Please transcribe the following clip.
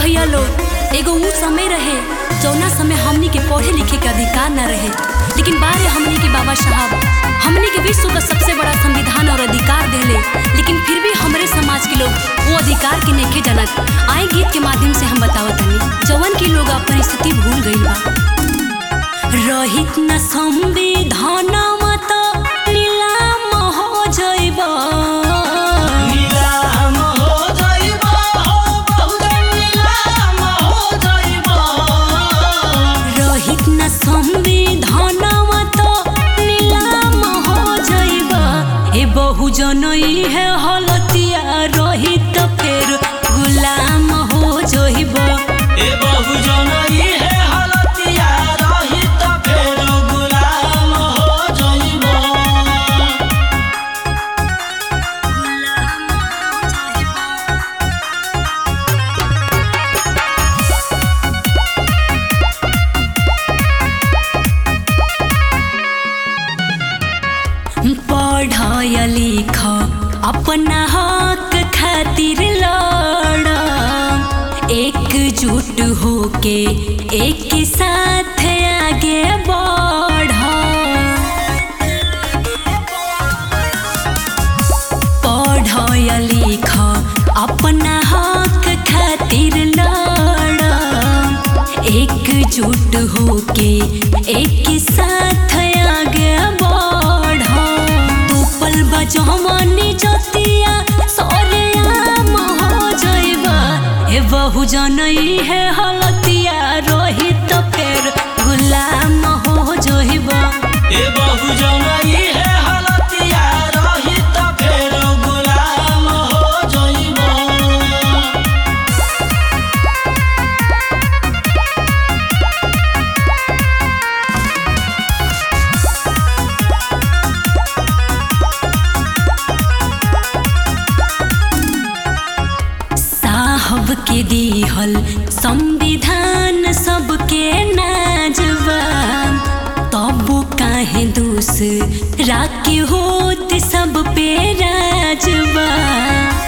भैया लोग एगो ऊ समय रहे जौना समय हमनी के पढ़े लिखे के अधिकार न रहे लेकिन बारे हमनी के बाबा साहब हमनी के विश्व का सबसे बड़ा संविधान और अधिकार देले लेकिन फिर भी हमरे समाज के लोग वो अधिकार के नेके जनक आए गीत के माध्यम से हम बतावत हनी जवन की लोग अपनी स्थिति भूल गई बा रहित न संविधानवा त नीलाम हो जइबा नीलाम हो जाइबा हो बहुजन नीलाम हो जाइबा रहित न संविधानवा त नीलाम हो जइबा ए बहुजन है हलतिया रहित फेर गुलाम हो जइबा ए बहुजन ई है हलतिया रहित फेर गुलाम हो जाइबा पढ़ लिख अपना हक खातिर लड़ एकजुट होके एक साथ आगे बढ़ पढ़ लिख अपना हक खातिर लड़ एकजुट होके एक साथ आगे बढ़ तोपल बजमनी जतिया सरेआम हो जइबा ए बहुजन ई है हलतिया रोहित फेर गुलाम हो जइबा ए बहुजन ई है हलतिया रहित फेर गुलाम हो जाइबा साहब के दिहल संविधान सबके नाजबा तब काहे दूसरा के होत सब पे राजबा